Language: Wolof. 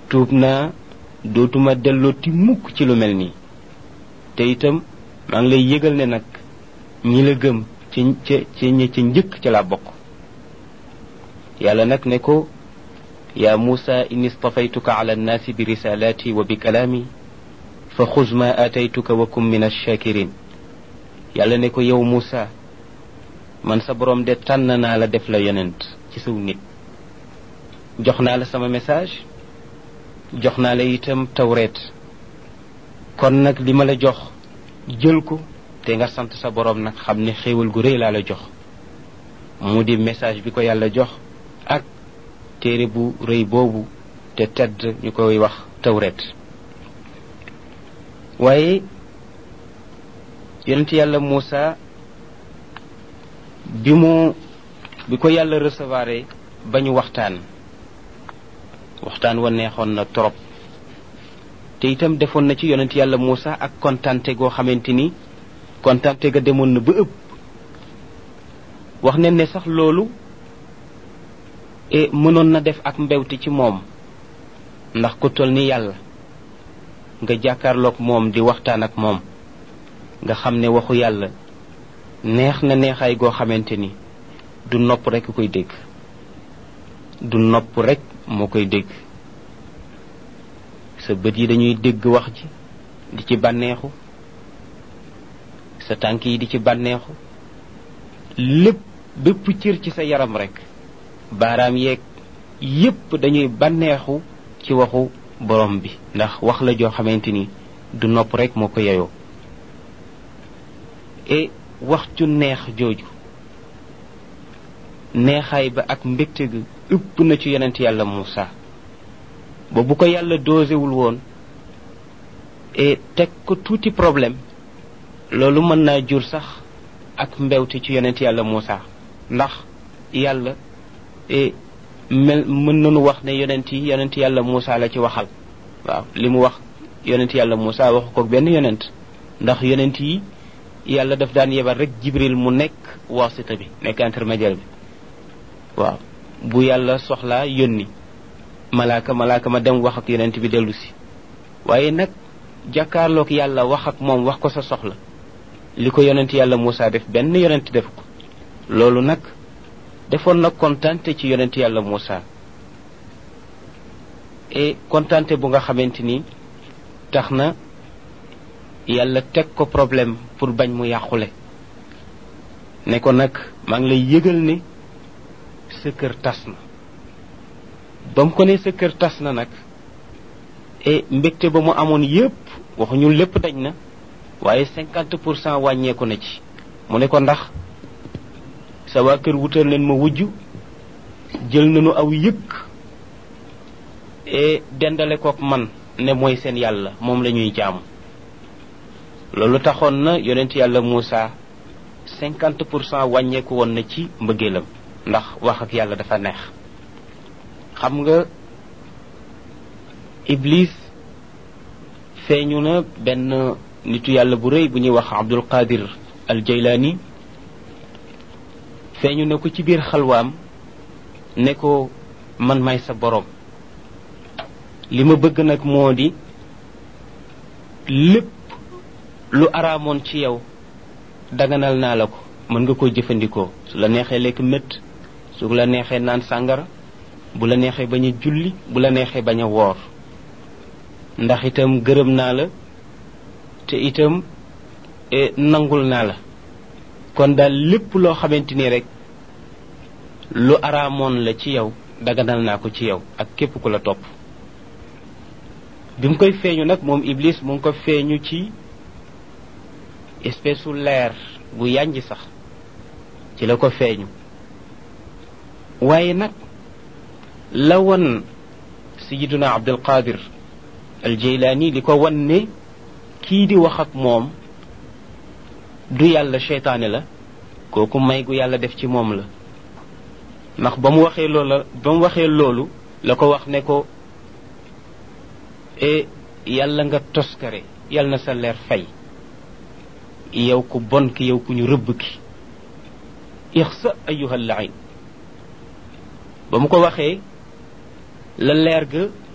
tuub naa dootuma dellooti mukk ci lu mel nii te itam maa ngi lay yëgal ne nag ñi la gëm ci ca ci ñi ci njëkk ci la bokk yàlla nag ne ko yaa muusa inni stafaytuka ala annaasi bi risalaati wa bi kalaami fa xuz ma aataytuka wa kum min alshakirin yàlla ne ko yow muusa man sa borom de tànn naa la def la yonent ci saw nit jox naa la sama message jox naa la itam tawreet kon nag li ma la jox jël ko te nga sant sa borom nag xam ne xéewal gu rëy laa la jox mu di message bi ko yàlla jox ak téere bu rëy boobu te tedd ñu koy wax tawreet waaye yonent yàlla Muusa bi mu bi ko yàlla recevoir ba ñu waxtaan waxtaan wa neexoon na trop te itam defoon na ci yonent yàlla Muusa ak kontante goo xamante ni kontante ga demoon na ba ëpp wax ne ne sax loolu e mënoon na def ak mbewte ci moom ndax ku toll ni yàlla nga jàkkaarloog moom di waxtaan ak moom nga xam ne waxu yàlla neex na neexaay goo xamante ni du nopp rekk koy dégg du nopp rekk moo koy dégg sa bët yi dañuy dégg wax ji di ci bànneexu sa tànk yi di ci bànneexu lépp bépp cër ci sa yaram rekk baaraam yeeg yépp dañuy bànneexu ci waxu borom bi ndax wax la joo xamante ni du nopp rekk moo ko yeyoo et wax ju neex jooju neexaay ba ak mbégte ga ëpp na ci yonent yàlla Muusa ba bu ko yàlla doosewul woon et teg ko tuuti problème loolu mën naa jur sax ak mbewte ci yonent yàlla Muusa ndax yàlla et mel mën nañu wax ne yonent yi yonent yàlla Muusa la ci waxal waaw li mu wax yonent yàlla Muusa waxu ko benn yonent ndax yonent yi yàlla daf daan yebal rek jibril mu nekk wasita bi nekk intermédiaire bi waaw bu yàlla soxlaa yónni malaaka malaaka ma dem wax ak yonent bi dellu si waaye nag jàkkaarloog yàlla wax ak moom wax ko sa soxla li ko yonent yàlla Muusa def benn yonent def ko loolu nag defoon na kontante ci yonent yàlla Muusa et kontante bu nga xamante ni tax na yàlla teg ko problème pour bañ mu yàqule ne ko nag maa ngi lay yëgal ne sa kër tas na ba mu ko ne sa kër tas na nag et mbégte ba mu amoon yépp waxuñu lépp dañ na waaye cinquante pour cent wàññeeku na ci mu ne ko ndax sa waa kër wutal leen ma wujj jël nañu aw yëkk et dendale kook man ne mooy seen yàlla moom la ñuy jaamu loolu taxoon na yonent yàlla Muusa cinquante pour cent wàññeeku woon na ci mbëggeelam ndax wax ak yàlla dafa neex xam nga iblis feeñu na benn nitu yàlla bu rëy bu ñuy wax abdul qadir al jaylaani feeñu na ko ci biir xalwaam ne ko man may sa borom li ma bëgg nag moo di lépp lu araamoon ci yow daganal naa la ko mën nga koo jëfandikoo su la neexee lekk mett su la neexee naan sàngara bu la neexee bañ a julli bu la neexee bañ a woor ndax itam gërëm naa la te itam nangul naa la kon daal lépp loo xamante ni rek lu araamoon la ci yow daganal naa ko ci yow ak képp ku la topp bi mu koy feeñu nag moom iblis mu ngi ko feeñu ci espèce su leer bu yànj sax ci la ko feeñu waaye nag la won sayiduna abdul qadir al jeylaani li ko wan ne kii di wax ak moom du yàlla seytaane la kooku may gu yàlla def ci moom la ndax ba mu waxee loola ba mu waxee loolu la ko wax ne ko e yàlla nga toskare yàlla na sa leer fay yow ku bon ki yow ku ñu rëbb ki ixsa ayuha lain ba mu ko waxee la leer ga